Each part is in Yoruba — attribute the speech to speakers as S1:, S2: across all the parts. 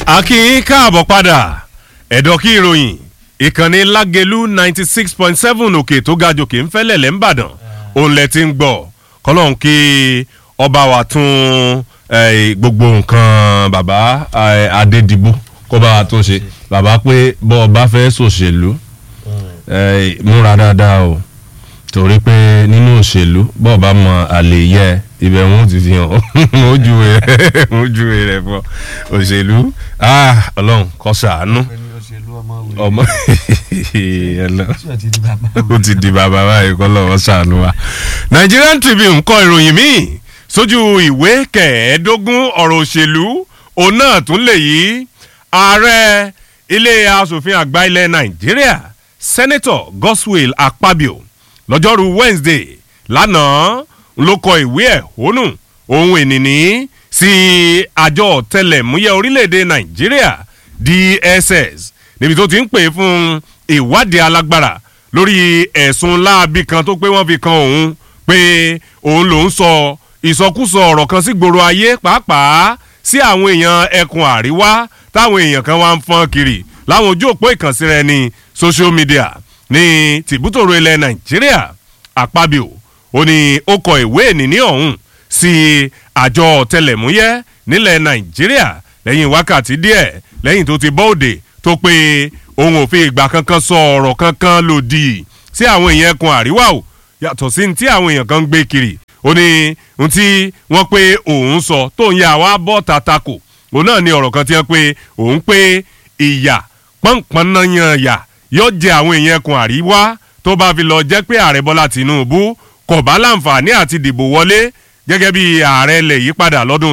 S1: a kí yín káàbọ̀ padà ẹ̀dọ̀ kí ìròyìn ìkànnì lágẹ̀lú ninety six point seven òkè tó ga jòkè ń fẹ́lẹ̀ lẹ́ ń bàdàn òun lẹ ti ń gbọ́ kọ́lọ́hún kí ọba wa tún eh, gbogbo nǹkan bàbá eh, adédìbò kó bá wa tún ṣe bàbá pé bọ́ ọba fẹ́ ṣòṣèlú eh, múra dáadáa o torí pé nínú òṣèlú bọ́ ọba mọ àlè yẹ ibẹ̀ wọn ò ti fi hàn ó júwe rẹ̀ ó júwe rẹ̀ fún ọ òṣèlú ah, ọlọ́run kó ṣàánú ọmọ ó ti di bàbá báyìí kọ́ lọ́wọ́ ṣàánú wa. Nigerian Tribune kọ ìròyìn míì sójú ìwé kẹẹ̀ẹ́dógún ọ̀rọ̀ òṣèlú òun náà tún lè yí ààrẹ ilé asòfin àgbà ilẹ̀ Nàìjíríà Senator Godswill Akpabio lọ́jọ́rú Wednesday lánàá ló kọ ìwé ẹ̀hónú ohun ìnìní sí àjọ ọ̀tẹlẹ̀múyẹ́ orílẹ̀-èdè Nàìjíríà DSS níbi tó ti ń pè fún ìwádìí alágbára lórí ẹ̀sùn láabi kan tó pé wọ́n fi kan òun pé òun lòún sọ ìsọkúsọ ọ̀rọ̀ kan sí gbòòrò ayé pàápàá sí àwọn èèyàn ẹkùn àríwá táwọn èèyàn kan wá ń fọ́n kiri láwọn ojú òpó ìkànsíra ẹni social media ní tìbútòrò ilẹ̀ Nàìjíríà Àpábíò ó ní ó kọ ìwé ìnìní ọ̀hún sí àjọ ọ̀tẹlẹ̀múyẹ́ nílẹ̀ Nàìjíríà lẹ́yìn wákàtí díẹ̀ lẹ́yìn tó ti bọ́ òde tó pé òun ò fi ìgbà kankan sọ ọ̀rọ̀ kankan lòdì sí àwọn èèyàn ẹkùn àríwá o yàtọ̀ sí ti àwọn èèyàn kan ń gbé kiri ó ní ohun tí wọ́n pé òun sọ tóun yà wá bọ́ tàtàkù òun náà ní ọ̀rọ̀ kan tí wọ́n pé òun pé ìyà pọ́npọ́n náà yan yà yóò jẹ àwọn èèyàn ẹkùn àríwá tó bá fi lọ jẹ́ pé ààrẹ Bọ́lá Tinubu kò bá láǹfààní àti dìbò wọlé gẹ́gẹ́ bí ààrẹ ilẹ̀ yí padà lọ́dún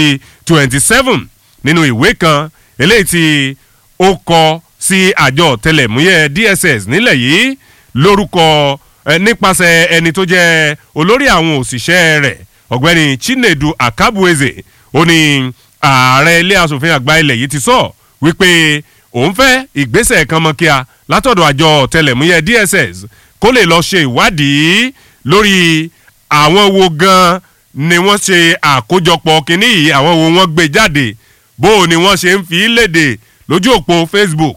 S1: 2027 nínú ìwé kan eléyìí tí ó kọ sí àjọ tẹlẹ̀múyẹ́ DSS nílẹ̀ yìí lórúkọ nípasẹ̀ ẹni tó jẹ́ olórí àwọn òṣìṣẹ́ rẹ̀ ọ̀gbẹ́ni Chinedu Akabueze ó ní ààrẹ ilé asòfin àgbà ilẹ̀ yìí ti sọ wípé òun fẹ́ ìgbésẹ̀ kan mọ́ kíá látọ̀dọ̀ àjọ tẹlẹ̀múyẹ́ DSS kó lè lọ ṣe ìwádìí lórí àwọn wo gan ni wọ́n ṣe àkójọpọ̀ kínní yìí àwọn wo wọ́n gbé jáde bó o ni wọ́n ṣe ń fi léde lójú òpó Facebook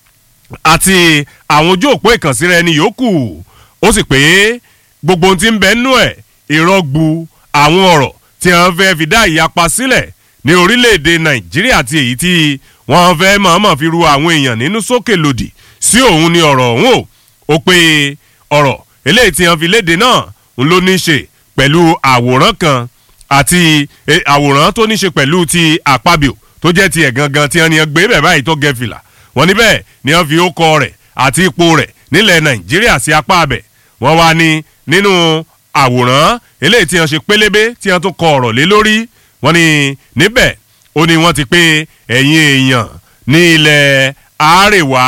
S1: àti àwọn ojú òpó ìkànsíra ẹni yòókù ó sì pé gbogbo ohun tí ń bẹ nínú ẹ̀ ìrọ́gbu àwọn ọ̀rọ̀ tí wọ́n fẹ́ fi dá ìyapa sílẹ̀ ní orílẹ̀-èdè Nàìjíríà àti èyí tí wọ́n fẹ́ mọ̀ọ́mọ̀ fi ru àwọn èèyàn nínú sókè lòdì sí òun ni ọ̀rọ̀ ọ̀hún o ó pé ọ̀rọ̀ eléyìí tí wọ́n fi léde náà ń ló ní í ṣe pẹ̀lú àwòrán kan àti àwòrán tó ní í ṣe pẹ̀lú ti Àpábíò tó jẹ́ tiẹ̀ gangan tí wọ́n ní gbé bẹ̀ báyìí tó gẹ fìlà wọ́n níbẹ̀ ni wọ́n fi ókọ rẹ̀ àti ipò rẹ̀ nílẹ̀ Nàìjíríà sí apá abẹ̀ wọ́n wá ní nínú àwòrán eléyìí tí wọ́n ṣe pélébé tí wọ́n tún kọ ọ̀rọ̀ lé lórí wọ́n ní níbẹ̀ ó ní wọ́n ti pé ẹ̀yin èèyàn ní ilẹ̀ àárẹ̀wá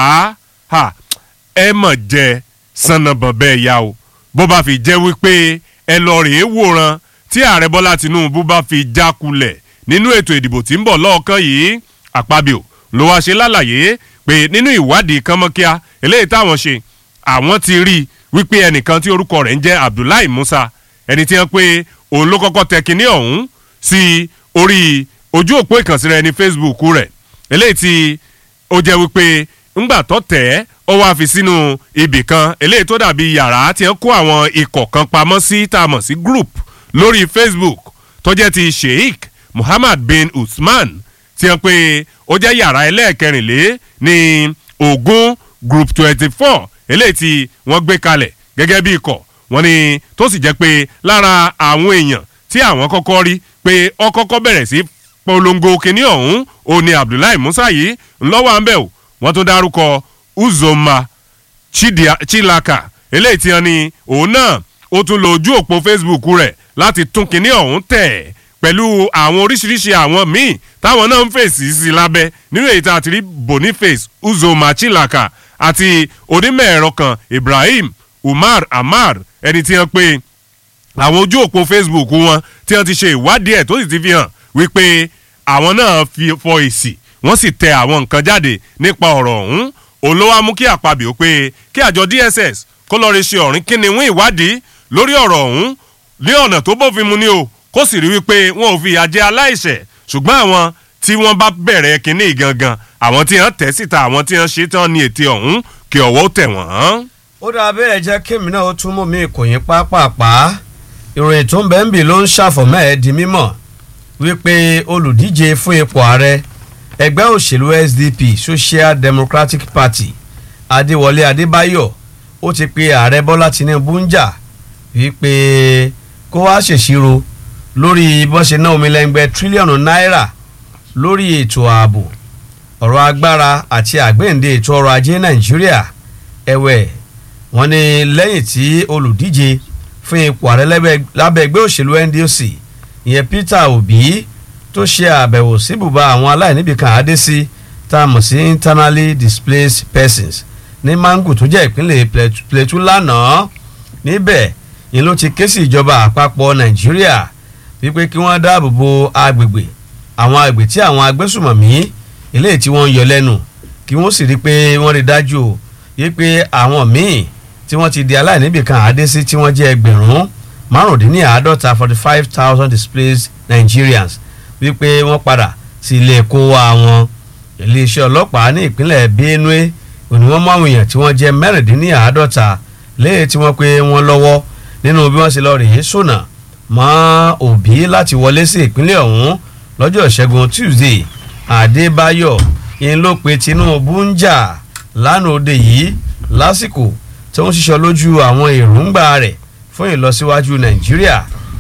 S1: ẹ mọ̀ jẹ sànnàbọ̀n bẹ́ẹ̀ yá o bó bá fi jẹ́ wípé ẹ lọ rèé wòran tí ààrẹ Bọ́lá Tinubu bá fi jákulẹ̀ nínú ètò ìdìbò tí ń bọ̀ lọ́ọ̀kan yìí Àpábíò ló wá ṣe lálàyé pé nínú ìwádìí kánmọ́kíá eléyìí táwọn ṣe àwọn ti rí wípé ẹnìkan tí orúkọ rẹ̀ ń jẹ́ Abdullahi Musa ẹni tí wọ́n pé òun ló kọ́kọ́ tẹ kinní ọ̀hún sí orí ojú òpó ìkànsíra ẹni Facebook rẹ̀ eléyìí tí ó jẹ́ wípé ńgbà tó tẹ̀ ẹ́ ó wá fi sínú ibì kan eléyìí tó dàbí yàrá tí wọ́n kó àwọn ikọ̀ kan pamọ́ sí tá a mọ̀ sí group lórí Facebook tó jẹ́ ti Sheikh Muhammad bin Usman tí wọ́n pé ó jẹ́ yàrá ẹlẹ́ẹ̀kẹrìnlé ní ogun group twenty four eléyìí tí wọ́n gbé kalẹ̀ gẹ́gẹ́ bí ikọ̀ wọ́n ní tó sì jẹ́ pé lára àwọn èèyàn tí àwọn kọ́kọ́ rí pé ó kọ́kọ́ bẹ̀rẹ̀ sí polongo kínní ọ̀hún ó ní Abdullahi Musa yìí ńlọ́wọ́ àmbẹ̀ o wọ́n tún dárúkọ Uzoma Chilaka eléyìí tí wọ́n ní òun náà ó tún lo ojú òpó Facebook rẹ̀ láti tún kínní ọ̀hún tẹ̀ pẹ̀lú àwọn oríṣiríṣi àwọn míì táwọn náà ń fèsì sí lábẹ́ nínú èyí tá a ti rí Boniface Uzoma Chilaka àti onímọ̀ ẹ̀rọ kan Ibrahim Umar Amar ẹni tí wọ́n pé àwọn ojú òpó Facebook wọn tí wọ́n ti ṣe ìwádìí ẹ̀ tó sì ti fi hàn wípé àwọn náà fi fọ èsì wọ́n sì tẹ àwọn nǹkan jáde nípa ọ̀rọ̀ ọ̀hún òun ló wá mú kí Àpábíò pé kí àjọ DSS kó lọ́ọ́ rí ṣe ọ̀rìn kíniwín ìwádìí lórí ọ̀rọ̀ ọ̀hún ní ọ̀nà tó bófin mu ni o kó sì rí wípé wọn ò fi ìyà jẹ aláìṣẹ̀ ṣùgbọ́n àwọn tí wọ́n bá bẹ̀rẹ̀ kínní gangan àwọn tí wọ́n tẹ̀ síta àwọn tí wọ́n ṣe tán ní ètè ọ̀hún kí ọwọ́ tẹ̀ wọ́n.
S2: ó dáa bẹ́ẹ̀ jẹ́ kémi náà ó tún mú mi kò yín pápápá ìròyìn tó ń bẹ́ẹ̀ ń bì ló ń ṣàfọ̀mọ́ ẹ̀ di mímọ̀ wípé olùdíje fún ipò ààrẹ ẹgbẹ́ òṣèlú SDP Social Democratic Party Adéwọlé Adébáyọ̀ ó ti pe ààrẹ Bọ́lá Tinubu ń jà wípé kó wá ṣèṣirò lórí bó ṣe ná omi lẹ́ngbẹ́ tírílíọ̀nù náírà lórí ètò ààbò ọ̀rọ̀ agbára àti àgbéǹde ètò ọrọ̀ ajé Nàìjíríà ẹ̀wẹ̀ wọ́n ní lẹ́yìn tí olùdíje fún ipò ààrẹ lábẹ́ ẹgbẹ́ òṣèlú NDC ìyẹn Peter Obi tó ṣe àbẹ̀wò sí ibùba àwọn aláìníbìkan àádé sí tá a mọ̀ sí internally displaced persons ní Mangu tó jẹ́ ìpínlẹ̀ Plateau lánàá níbẹ̀ ni ló ti ké sí ìjọba àpapọ̀ Nàìjíríà wípé kí wọ́n dáàbò bo agbègbè àwọn agbègbè tí àwọn agbésùmọ̀mí eléyìí tí wọ́n ń yọ lẹ́nu kí wọ́n sì rí i pé wọ́n rí dájú o yí pé àwọn míì tí wọ́n ti di aláìníbìkan àádé sí tí wọ́n jẹ́ ẹgbẹ̀rún márùndínláàádọ́ta forty five thousand displaced Nigerians wípé wọ́n padà sí ilé ẹ̀kọ́ wa wọn iléeṣẹ́ ọlọ́pàá ní ìpínlẹ̀ Benue òní wọ́n mú àwọn èèyàn tí wọ́n jẹ́ mẹ́rìndínláàádọ́ta léyìí tí wọ́n pé wọ́n lọ́wọ́ nínú bí wọ́n ṣe lọ rèé sọ̀nà mọ́ Òbí láti wọlé sí ìpínlẹ̀ ọ̀hún lọ́jọ́ ìṣẹ́gun Tuesday Adébáyọ̀ ìyẹn ló pe Tinubu ń jà lánàá òde yìí lásìkò tí wọ́n ṣiṣọ́ lójú àwọn èròǹgbà rẹ̀ fún ìlọsíwájú Nàìjíríà